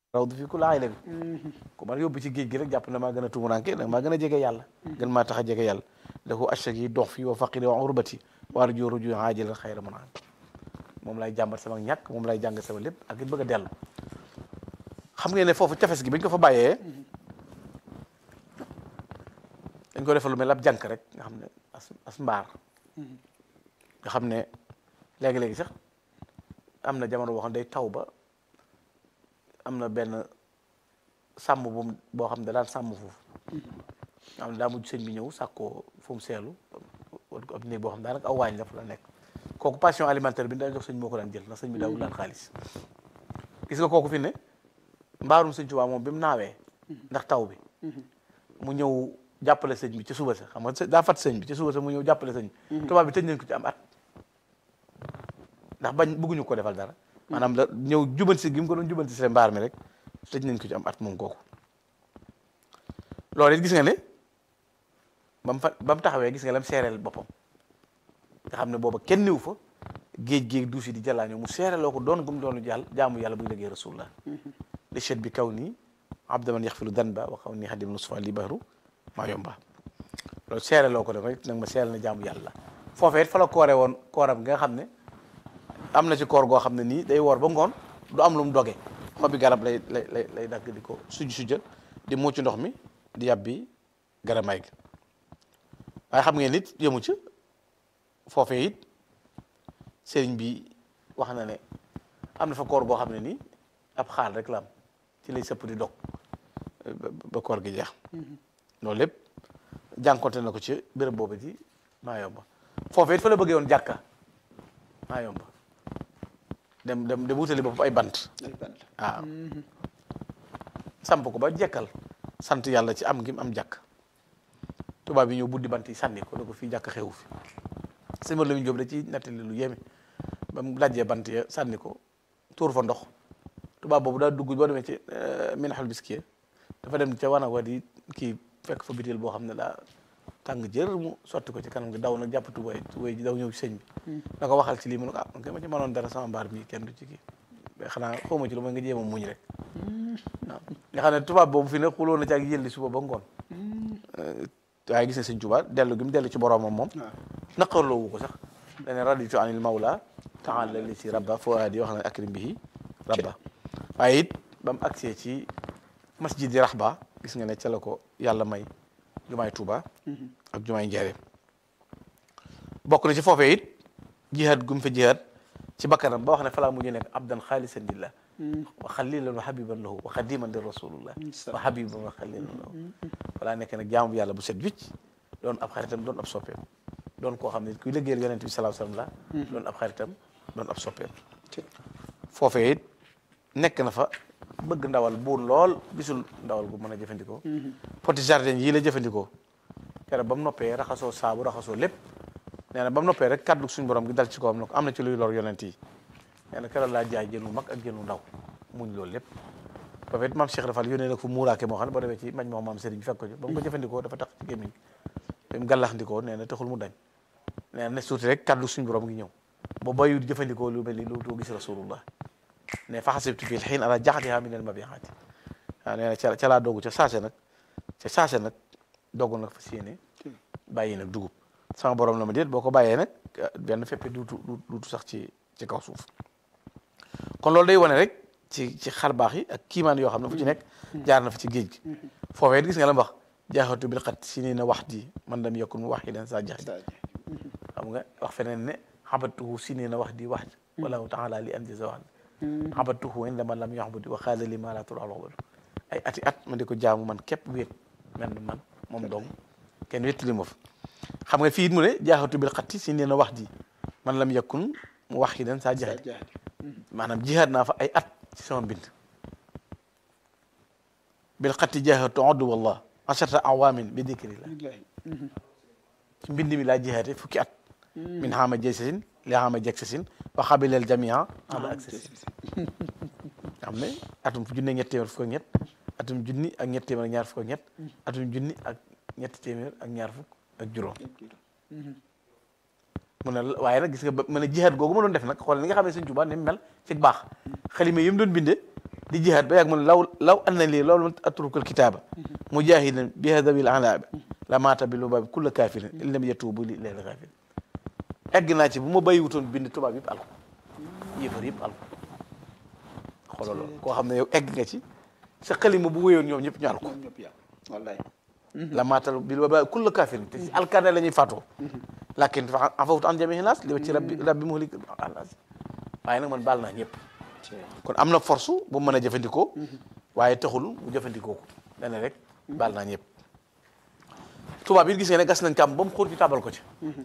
raw du fi ku laay la bi ku man yóbbu ci géej gi rek jàpp na maa gën a tumuranke nag maa gën a jege yàlla gën maa tax a jege yàlla lahu achak yi dox fi wa faqiri wa urbati war joo ruju aajilan xayra mun moom lay jàmbat sama ñàkk moom lay jàng sama lépp ak it bëgg a dellu xam ngeen ne foofu cafes gi bañ ko fa bàyyee dañ ko defal lu mel ab jànk rek nga xam ne as as mbaar nga xam ne léegi-léegi sax am na jamono boo xam ne day taw ba am na benn sàmm bu boo xam ne daan sàmm foofu nga xam ne daa mujj sëñ bi ñëw sàkkoo fu mu seelu wala ko ab néeg boo xam ne daanaka aw waañ la fa la nekk kooku passion alimentaire bi daan jox sëñ moo ko daan jël ndax sëñ bi daawul daan xaalis gis nga kooku fi ne mbaarum sëñ Tuubaa moom bi mu naawee ndax taw bi mu ñëw jàppale sëñ bi ci suba sa xam nga daa fat sëñ bi ci suba sa mu ñëw jàppale sëñ bi tubaab bi tëj nañ ko ci am at ndax bañ bëgguñu ko defal dara maanaam da ñëw jubanti gi mu ko doon jubanti si mbaar mi rek tëj nañ ko ci am at moom kooku loolu it gis nga ne ba mu fa ba mu taxawee gis nga lam seereel boppam nga xam ne booba kenn niw fa géej géej duus yi di jàllaañoo mu seereloo ko doon gum doonu jàll jaamu yàlla buy liggéey rasulullah li chet bi kaw nii abdaman yaxfilu danba wa kaw nii xadim nusfa li bahru maa yomba loolu seereloo ko def rek nag ma seerel na jaamu yàlla foofee it fa la koore woon kooram nga xam ne am na ci koor goo xam ne nii day woor ba ngoon du am lu mu doge xobi garab lay lay lay lay dagg di ko sujj sujja di mucc ndox mi di yàbbi garamaay gi waaye xam ngeen nit yëmu ci foofee it sëriñ bi wax na ne am na fa koor goo xam ne nii ab xaal rek la am ci lay sëpp di dog ba koor gi jeex loolu lépp jànkonte na ko ci béréb boobu di maa yomba foofee it fa la bëggee woon jàkka maa yomba dem dem dem wutali boppam ay bant waaw samp ko ba jekkal sant yàlla ci am ngi am jàkk tubaab yi ñëw buddi bant yi sànni ko ne ko fii jàkk xewu fi sëñ Mor Lamine Diop da ci nettali lu yéeme ba mu lajjee bant ya sànni ko tuur fa ndox tubaab boobu daa dugg boo demee ci minaxal biskiya dafa dem ca wanag wa di kii fekk fa bitéel boo xam ne daa tàng jër mu sotti ko ci kanam gi daw nag jàpp tubay tubay ji daw ñëw ci sëñ bi na ko waxal ci lii mu ne ko ah man kay ma ci mënoon dara sama mbaar mi kenn du ci kii mais xanaa xawma ci lu mooy nga jéem a muñ rek waaw nga xam ne tubaab boobu fi ne xuloo na ci ak yëlli suba ba ngoon waaye gis na sëñ Tuubaa dellu gi mu dellu ci boroomam moom naqarloowu ko sax dane raditu anil mawla taala li si rabba foo di wax na akrim bihi rabba waaye it ba mu agsee ci masjidi rahba gis nga ne ca la ko yàlla may jumaay Tuuba ak jumaay Njaaréem bokk na ci foofee it jihaad gum fa jihaad ci bakkanam ba wax ne falaa mujj nekk abdan xaalisan lillah wa xalilan wa habiban lahu wa xadiman li rasulullah wa habiban wa xalilan lahu walaa nekk nag jaamu yàlla bu set wicc doon ab xaritam doon ab soppeem doon koo xam ne kuy liggéeyal yonent bi salaahu salaam la doon ab xaritam doon ab soppeem foofee it nekk na fa bëgg ndawal buur lool gisul ndawal gu mën a jëfandikoo poti jardin yii la jëfandikoo keroog ba mu noppee raxasoo saabu raxasoo lépp nee na ba mu noppee rek kàddu suñu borom gi dal ci kawam ne ko am na ci luy lor yonent yi nee na keroog laa jaay jën wu mag ak jën wu ndaw muñ loolu lépp ba fait maam Cheikh Rafal yónnee nag fu muuraake moo xam ne boo demee ci mañ moo maam Serigne fekk ko ci ba mu ko jëfandikoo dafa tax ci gémmiñ ba mu gàllaxndikoo nee na taxul mu dañ nee na ne suuti rek kàddu suñu borom gi ñëw ba bayu jëfandikoo lu mel ni lu doo gis rasulullah ne fa xasibtu fii xiin ala jaxatiha min al mabihaati waaw nee na ca ca laa doogu ca saase nag ca saase nag doogu nag fas yéene bàyyi nag dugub sama borom la ma déet boo ko bàyyee nag benn feppe duutu duutu sax ci ci kaw suuf kon loolu day wane rek ci ci xar baax yi ak kiimaan yoo xam ne fu ci nekk jaar na fa ci géej gi foofee gis nga la mu wax jaaxatu bil xat si nii na wax di man lam yakun wax yi den saa jaxi xam nga wax feneen ne xabatuhu si nii na wax di wax wallahu taala li anjasa wax xabatuhu inda man lam yaxbudi wa xaala li ma la tur alxobadu ay ati at ma di ko jaamu man képp wéet mel ni man moom dong kenn wétt li ma fa xam nga fii it mu ne jaaxatu bil xatti si nee na wax di man lam yakun mu wax yi den saa jaxi maanaam jihaad naa fa ay at ci sama mbind bil xatti jaaxatu oddu wallah asharta awamin bi dikrillah ci mbind mi laa jihaate fukki at min xaama jeysasin li xaama jegsasin wa xabileel jamia ala ak sasin xam ne atum junne ñetti téeméer fukk ak ñett atum junni ak ñetti téeméer ak ñaar fukk ak ñett atum junni ak ñetti téeméer ak ñaar fukk ak juróom mu ne waaye nag gis nga ba mu ne jihaad googu ma doon def nag xool li nga xam ne Sëñ Tuubaa ni mu mel ci baax xalima yi mu doon bindee di jihaad ba yàgg mu ne law law anna lii loolu atrukul kitaaba mujahidan bi hadabil alaabi la maata bi lu baabi kulla kaafirin in lam yatuubu li leel gaafirin egg naa ci bu ma bàyyi wutoon bind tubaab yëpp alko yëfar yëpp alko xoolal loolu koo xam ne yow egg nga ci sa xalima bu wéyoon ñoom ñëpp ñu alko ñoom ñëpp yàlla wallaay la maatal bi lu baabi kulla kaafirin te si alkaane la ñuy faatoo lakin fa afawtu an jamihi naas li ci rabbi rabbi muhlik naas waaye nag man baal naa ñëpp kon am na force bu mën a jëfandikoo waaye taxul mu jëfandikoo ko dane rek baal naa ñëpp tubaab yi gis nga ne gas nañ kàmm ba mu xóot ñu tabal ko ci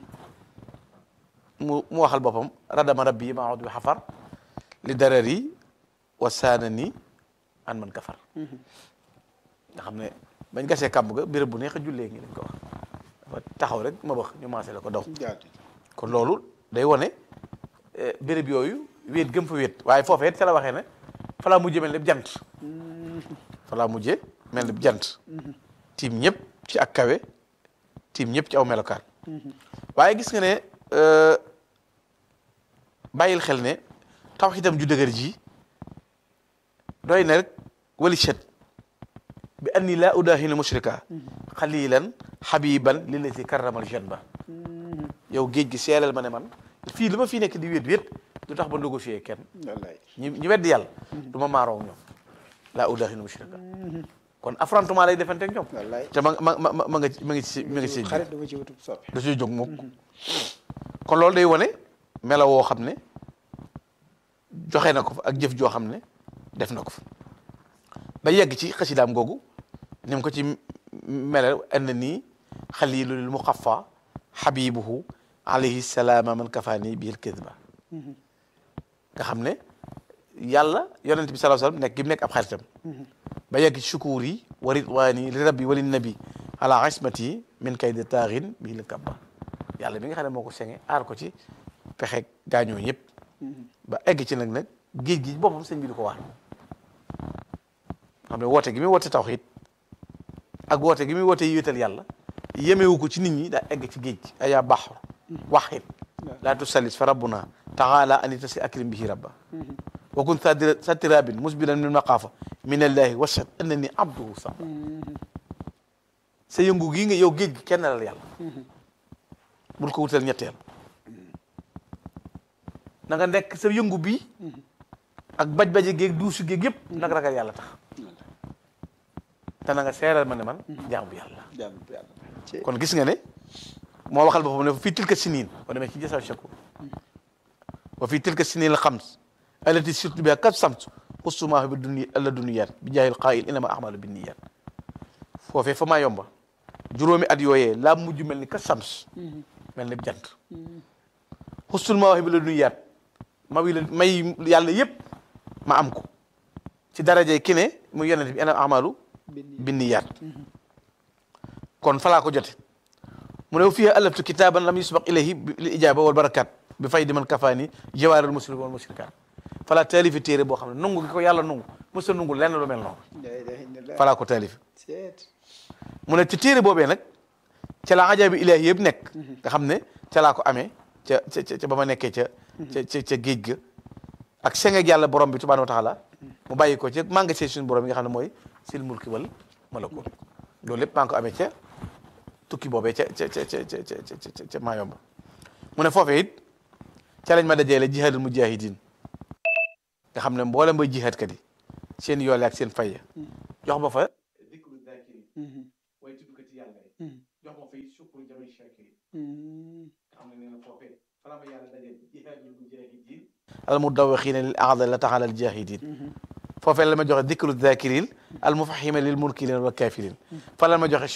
mu mu waxal boppam radama rabbi ma awdu bi xafar li darari wa saanani an man kafar nga xam ne bañ gasee kàmb ga béréb bu neex a jullee ngi lañ ko wax dafa taxaw rek ma bax ñu maasee la ko daw jaatu kon loolu day wone béréb yooyu wéet gëm fa wéet waaye foofee ca la waxee ne fa laa mujjee mel ni jant fa laa mujjee mel ni jant tiim ñëpp ci ak kawe tiim ñëpp ci aw melokaan waaye gis nga ne bàyyil xel ne tawxiidam ju dëgër ji doy na rek wali chet bi anni laa udaahinu mushrika xalilan xabiban lillati karramal janba yow géej gi seelal ma ne man fii li ma fii nekk di wéet wéet du tax ba négocier kenn wallaay ñi ñi weddi yàlla du ma maaroo ñoom laa udaahinu mushrika kon affrontement lay defante ak ñoom wallaay te ma ma ma ma nga ci ma nga ci ma nga ci xarit dama ci wutub soppi da ciy jóg mukk kon loolu day wane melo woo xam ne joxe na ko fa ak jëf joo xam ne def na ko fa ba yegg ci xasidaam googu ni mu ko ci melal anna nii xalilul muxafa xabibuhu alayhi salaama man kafaani bil kidba nga xam ne yàlla yonent bi sallallahu alayhi wasallam nekk gi mu nekk ab xaritam ba yegg ci sukuur yi wa ridwaani li rabbi wali nabi ala ismati min kaydi taaxin bii la kabba yàlla mi nga xam ne moo ko senge aar ko ci pexe gaañoo ñëpp ba egg ci nag nag géej gi boppam sëñ bi di ko waar xam ne woote gi muy woote tawxiid ak woote gi muy woote yéetal yàlla yemewu ko ci nit ñi daa egg ci géej gi ayaa baxru waxit laa tusallis fa rabbuna taala anita si akrim bihi rabba wa kun satirabin musbilan min maqaafa min allahi washad annani abduhu sa sa yëngu gii nga yow géej gi kenn la yàlla bul ko wutal ñetteel na nga nekk sa yëngu bi ak baj-baje géeg duusu géeg yëpp nag ragal yàlla tax te na nga seeral ma ne man jaam bu yàlla jàmm bu yàlla ci kon gis nga ne moo waxal boppam ne fii tilka siniin boo demee ci jasaw shakur wa fii tilka siniin la xams allati surtout bi kat samt xustumaahu bi duni alla duniyat bi jaahil qaayil inama ahmalu bi niyat foofee fa maa yomba juróomi at yooyee laa mujj mel ni kat sams mel ni jant xustul ma wax bi la duniyat ma wi la may yàlla yëpp ma am ko ci daraje ki ne mu yonent bi inama ahmalu bi niyat kon falaa ko jote mu ne fiha alaftu kitaban lam yusbaq ilayhi li ijaba wal barakat bi fay di man kafaani jawaarul muslim wal mushrikat falaa taalifi téere boo xam ne nungu gi ko yàlla nungu mësa nungu lenn lu mel noonu la ilaha illallah falaa ko taalifi seet mu ne ci téere boobee nag ca la ajaabi ilaahi yëpp nekk nga xam ne ca laa ko amee ca ca ca ba ma nekkee ca ca ca ca géej ga ak sengeeg yàlla borom bi subhanahu wa taala mu bàyyi ko ca magasin suñu borom yi nga xam ne mooy sil mulki wal malakut loolu lépp maa ngi ko amee ca tukki boobee ca ca ca ca ca ca ca ca Mayomba mu ne foofee it ca lañ ma dajeele jihaadul mujahidin nga xam ne mboolem bay jihaadkat yi seen yoole ak seen fayya jox ma fa dikru zakiri way tuddkat yi yàlla yi jox ma fay sukkur jamay shakiri xam ne nee na foofee fala ma yàlla dajeel jihaadul mujahidin al mudawaxina lil aada la taxala al jahidin foofee la ma joxe dikru zakirin al mufahima lil mulkilin wa kafirin fa la ma joxe